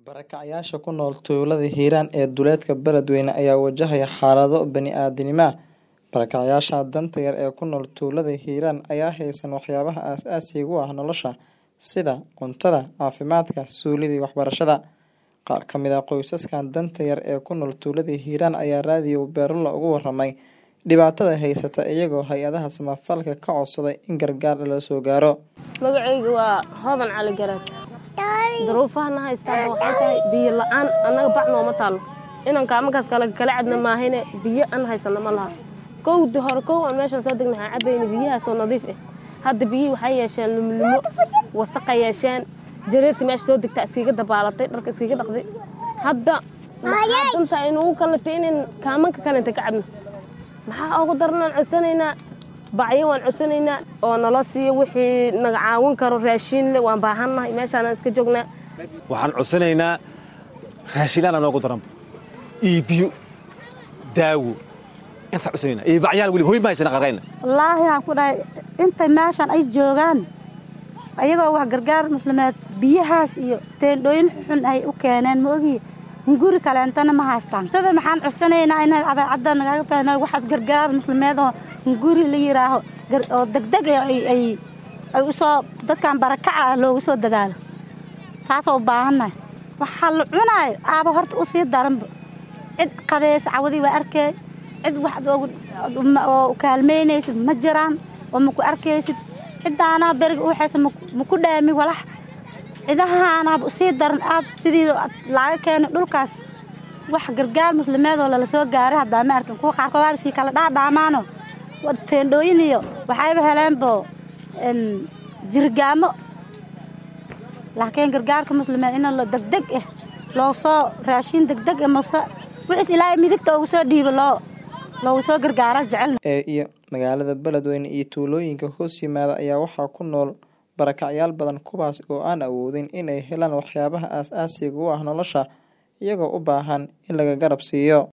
Barakacayaasha ku nool tuulada Hiiraan ee duleedka Beledweyne ayaa wajahaya xaalado bani'aadantinimo ah. Barakacayaasha danta yar ee ku nool tuulada Hiiraan ayaan haysan waxyaabaha aasaasiga u ah nolosha sida cuntada, caafimaadka, suulida iyo waxbarashada. Qaar ka mid ah qoysaskan danta yar ee ku nool tuulada Hiiraan ayaa raadiyo Beerlo uga warramay dhibaatada haysata iyagoo hay'adaha samafalka ka codsaday in gargaar lala soo gaaro. magacayga waa hodan cali garaad duruufahana haystaan waxay tahay biyo la-aan annaga bac nooma taalo inaan kaamankaas kale kala cabna maahine biyo aan haysano ma laha kowdi hore kow aan meeshaan soo degna waxaan cabayna biyahaasoo nadiif ah hadda biyihii waxay yeesheen lumlumo wasaqa yeesheen jareerka meesha soo degta iskiga dabaalatay dharka iskiga dhaqday hadda maxaa danta aynugu kalatay inaan kaamanka kalenta ka cabno maxaa ugu daranaan codsanaynaa bacyo waan codsanaynaa oo nala siiyo wixii naga caawin karo raashiinle waan baahannahay meeshaanaan iska joognaa waxaan codsanaynaa raashiinlaana noogu daranba iyo biyo daawo intaan codsanaynaa iyo bacyaal weliba hoy ma haysana qarqayna wallaahi waxaan ku dhahay intay meeshan ay joogaan ayagoo wax gargaar muslimeed biyahaas iyo teendhooyin xun ay u keeneen ma ogi hunguri kaleentana ma haystaan dada maxaan codsanaynaa inay adaacadda nagaga tahay waxaad gargaar muslimeed oo hunguri la yidhaaho oo degdeg ay ay ay usoo dadkan barakaca ah loogu soo dadaalo taasoo u baahannahay waxaa la cunaayo aaba horta u sii daranba cid qadeys cawadii waa arkay cid wax oo kaalmaynaysid ma jiraan oo maku arkaysid ciddaanaa beriga u haysa maku dhaami walax cidahaanaaba usii daran aad sidii laaga keenay dhulkaas wax gargaar muslimeed oo lala soo gaaray haddaa ma arkin kuwa qaarkood waaba sii kala dhaadhaamaano teendhooyin iyo waxayba heleenbo jirgaamo laakiin gargaarka muslimeed in degdeg ah loo soo raashiin degdeg ah mase wixiis ilaahay midigta ugu soo dhiibo loo loogu soo gargaara jecelna ee iyo magaalada Beledweyne iyo tuulooyinka hoos yimaada ayaa waxaa ku nool barakacyaal badan kuwaas oo aan awoodin inay helaan waxyaabaha aasaasiga u ah nolosha iyagoo u baahan in laga garab siiyo